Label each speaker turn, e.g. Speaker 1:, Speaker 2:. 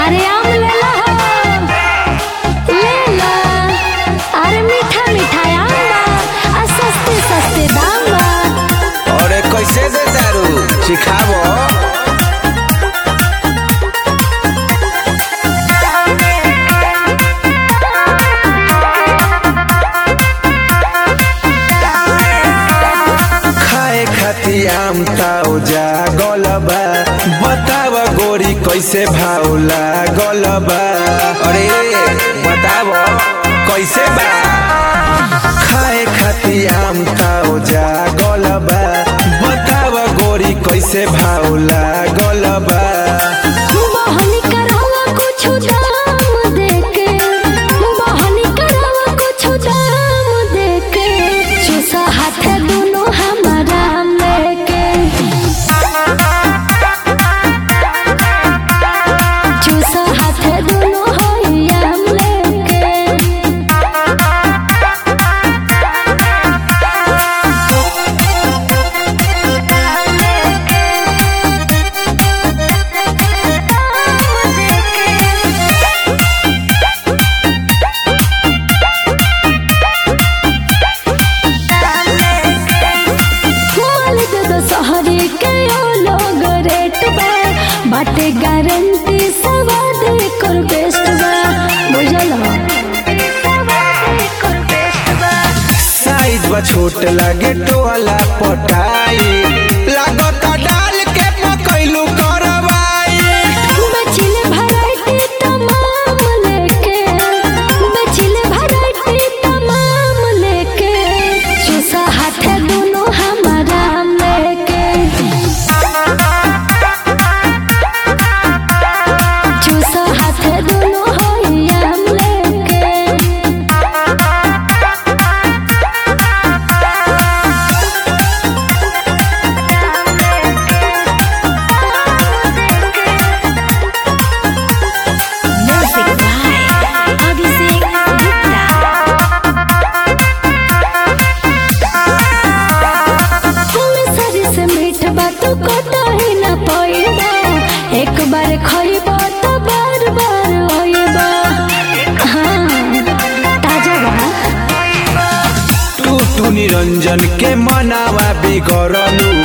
Speaker 1: अरे आम ले लो ले लो अरे मीठा मीठा आम बा आ सस्ते सस्ते दाम बा
Speaker 2: अरे कैसे दे दारू सिखाबो खाए खाती आम ताओ जा गलबा बताव गोरी कैसे भाव लागलबा अरे बताव कैसे बा खाए खाती आम ताओ जा गलबा बताव गोरी कैसे भाव लागलबा
Speaker 1: बहनी करावा कुछु दाम देके बहनी करावा कुछु दाम देके चूसा हाथे दुनो हमारा लेके चूसा हाथे दुनो होइया लेके माल दे दो सहरी के ओ लोग रेट बा बाटे गारंटी सवाद कर बेस्ट बा बुझल
Speaker 2: साइज बा छोट लागे टोला पटाई लागता डाल के पकैलू करवाई
Speaker 1: बचिले भराइटी तमाम लेके बचिले भराइटी तमाम लेके चूसा हाथे दोनों हमारा लेके चूसा हाथे दोनों होइया लेके
Speaker 3: Music by Abhishek Gupta.
Speaker 1: तुम्हें सरी से मीठ बात कतो ही न पइबा एक बार खइबा तो बार बार होइबा हाँ ताजा बा
Speaker 2: तू तू निरंजन के मनावा बिगड़लू